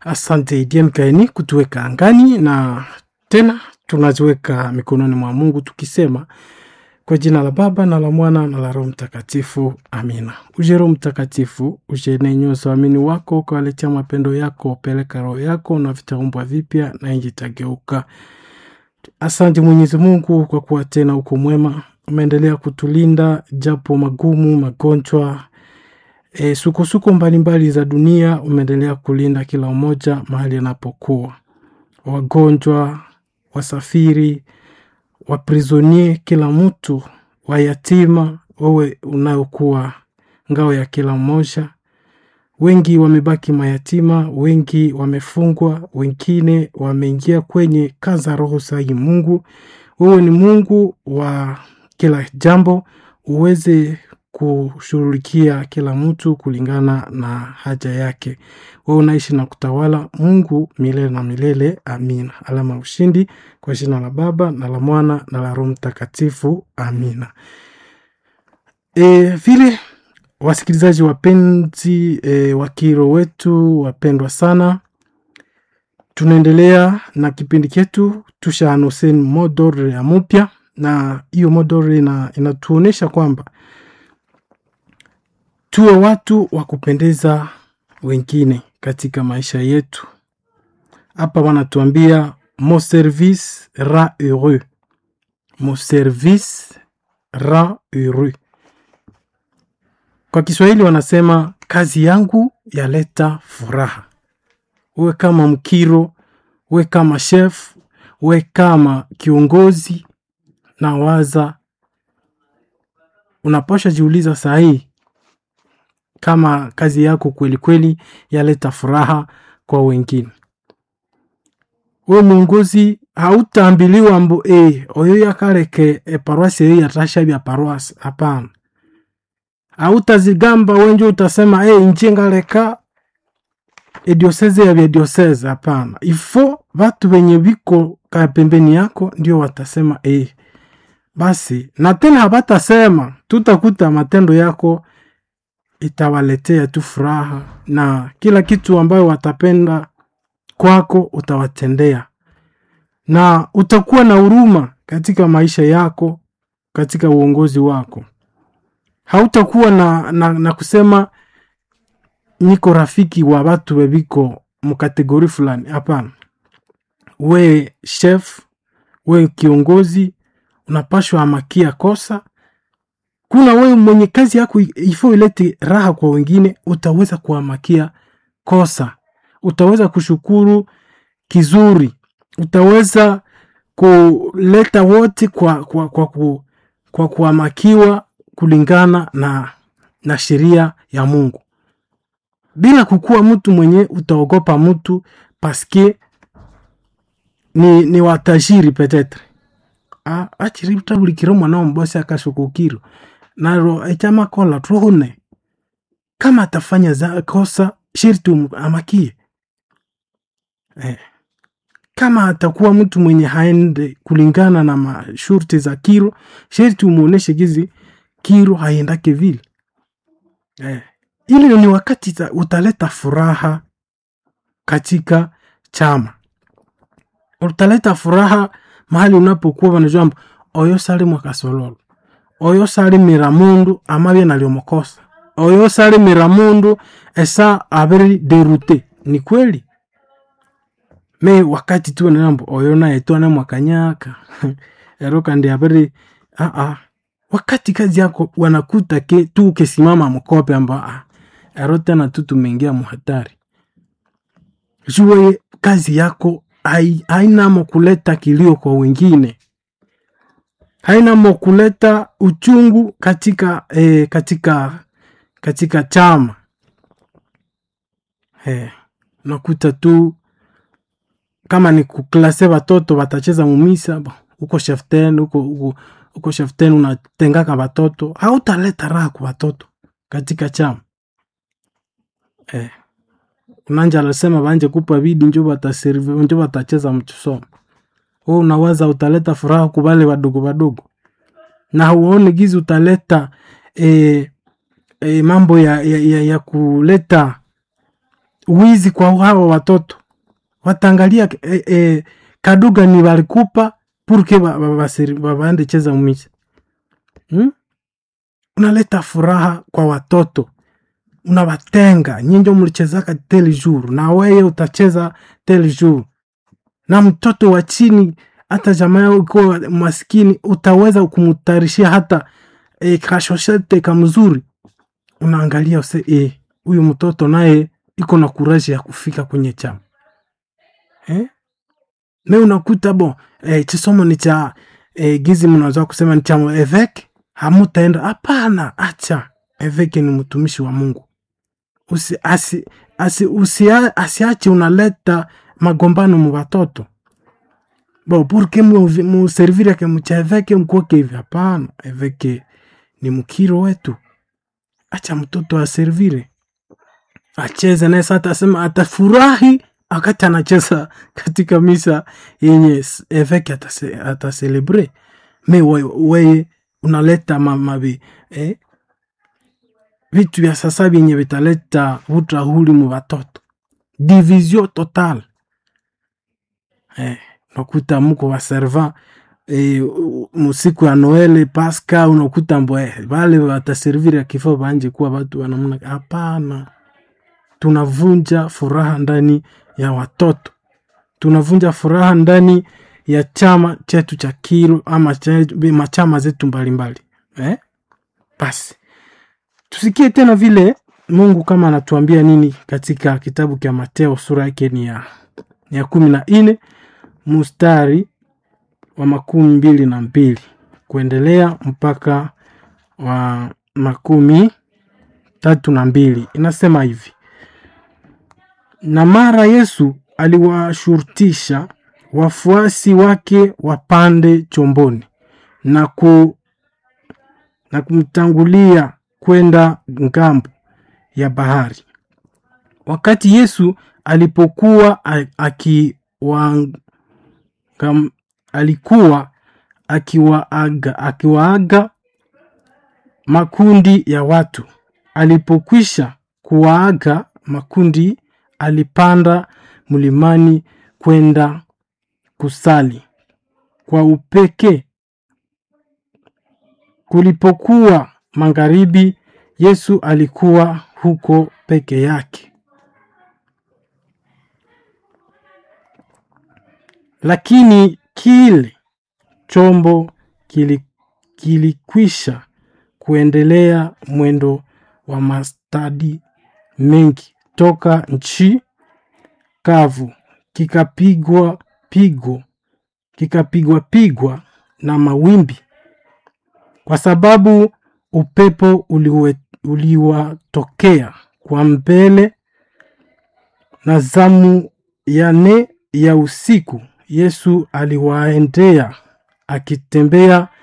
Asante Dian Kaini kutuweka angani na tena tunaziweka mikononi mwa Mungu tukisema kwa jina la Baba na la Mwana na la Roho Mtakatifu, amina. Uje Roho Mtakatifu, uje nenyoza waamini wako, ukawaletea mapendo yako, peleka roho yako na vitaumbwa vipya na nchi itageuka. Asante Mwenyezi Mungu kwa kuwa tena uko mwema, umeendelea kutulinda japo magumu, magonjwa e, sukosuko mbalimbali za dunia, umeendelea kulinda kila mmoja mahali anapokuwa, wagonjwa, wasafiri, waprisonie, kila mtu, wayatima, wewe unayokuwa ngao ya kila mmoja. Wengi wamebaki mayatima, wengi wamefungwa, wengine wameingia kwenye kaza roho sahi. Mungu, wewe ni Mungu wa kila jambo, uweze kushughulikia kila mtu kulingana na haja yake. Wewe unaishi na kutawala, Mungu milele na milele. Amina. Alama ya ushindi kwa jina la Baba na la Mwana na la Roho Mtakatifu. Amina. E, vile wasikilizaji wapenzi e, wa kiro wetu wapendwa sana, tunaendelea na kipindi chetu tushaanuseni modore ya mupya, na hiyo modore ina, inatuonyesha kwamba tuwe watu wa kupendeza wengine katika maisha yetu. Hapa wanatuambia mon service ra heureux, mon service ra heureux. Kwa Kiswahili wanasema kazi yangu yaleta furaha. Uwe kama mkiro, uwe kama chef, uwe kama kiongozi, na waza unaposha jiuliza sahii kama kazi yako kweli kweli yaleta furaha kwa wengine. We mwongozi hautaambiliwa mbo e, oyo yakareke e, paroasi eyo yatasha bya paroasi. Hapana, hautazigamba wenje utasema e, nje ngaleka edioseze ya bya dioseze. Hapana, ifo vatu venye viko ka pembeni yako ndio watasema e. Basi na tena habatasema, tutakuta matendo yako itawaletea tu furaha na kila kitu ambayo watapenda kwako utawatendea, na utakuwa na huruma katika maisha yako, katika uongozi wako. Hautakuwa na, na, na kusema niko rafiki wa watu weviko mkategori fulani. Hapana, we chef, we kiongozi, unapashwa amakia kosa kuna wewe mwenye kazi yako ifo ilete raha kwa wengine, utaweza kuamakia kosa, utaweza kushukuru kizuri, utaweza kuleta wote kwa, kwa, kwa, kwa, kwa kuamakiwa kulingana na, na sheria ya Mungu, bila kukuwa mtu mwenye utaogopa mtu paske ni, ni watajiri petetre achiritabulikiro mwana ombosi akashukukiro naro echamakola tuhune kama atafanya za kosa shirti amakie eh. Kama atakuwa mtu mwenye haende kulingana na mashurti za kiro sherti umuoneshe gizi kiro haiendake vile eh. Ili ni wakati za, utaleta furaha katika chama, utaleta furaha mahali unapokuwa wanajua oyo sali mwakasololo oyo salimira mundu amabye naliomokosa oyo salimira mundu esa abiri derute ni kweli me wakati tu nambo oyo naye twana mwakanyaka ero kandi abiri aa wakati kazi yako wanakuta ke tu ukesimama mkope amba ah, ero tena tu tumeingia muhatari jue kazi yako hainamo kuleta kilio kwa wengine hainamo kuleta uchungu katika eh, katika katika chama eh, nakuta tu kama ni kuklase watoto watacheza mumisa uko sheften uko, uko, uko sheften unatengaka watoto hautaleta raha kwa watoto katika chama eh. Unanja alisema banje kupa bidi njo bataserve njo batacheza mchusomo wewe unawaza utaleta furaha kwa wale wadogo wadogo, na uone gizi utaleta e, e, mambo ya, ya, ya, ya kuleta wizi kwa hawa watoto wataangalia e, e, kaduga ni walikupa purke waende cheza mwizi hmm? unaleta furaha kwa watoto unawatenga nyinjo mlichezaka tel jour na weye utacheza tel jour na mtoto wa chini hata jamaa yao ukiwa maskini utaweza kumtarishia hata e, kashoshete kamzuri unaangalia use huyu e, mtoto naye iko na kuraji ya kufika kwenye chama eh? me unakuta bo e, chisomo ni cha e, gizi mnaweza kusema ni cha eveke hamutaenda hapana acha eveke ni mtumishi wa mungu usi, asi, asi, usi, asiache unaleta magombano mu watoto bo purke muserviri yake mcha eveke mkuoke hivi hapana eveke ni mkiro wetu acha mtoto aservire acheze naye sasa atasema atafurahi wakati anacheza katika misa yenye eveke atase, ataselebre me weye we, unaleta mamavi eh? vitu vya sasa vyenye vitaleta utrahuli mu watoto division total eh, unakuta muko waserva e, musiku ya noele paska unakuta mbwe vale wataserviri akifaa banje kuwa watu wanamna hapana tunavunja furaha ndani ya watoto tunavunja furaha ndani ya chama chetu cha kiro ama machama zetu mbalimbali eh? basi tusikie tena vile mungu kama anatuambia nini katika kitabu cha mateo sura yake ni ya, ya kumi na nne mustari wa makumi mbili na mbili kuendelea mpaka wa makumi tatu na mbili inasema hivi na mara yesu aliwashurutisha wafuasi wake wapande chomboni na, ku, na kumtangulia kwenda ngambo ya bahari wakati yesu alipokuwa akiwa alikuwa akiwaaga akiwaaga makundi ya watu alipokwisha kuwaaga makundi alipanda mlimani kwenda kusali kwa upekee kulipokuwa magharibi yesu alikuwa huko peke yake lakini kile chombo kilikwisha kili kuendelea mwendo wa mastadi mengi toka nchi kavu kikapigwa pigo kikapigwa pigwa na mawimbi kwa sababu upepo uliwatokea kwa mbele na zamu ya nne ya usiku yesu aliwaendea akitembea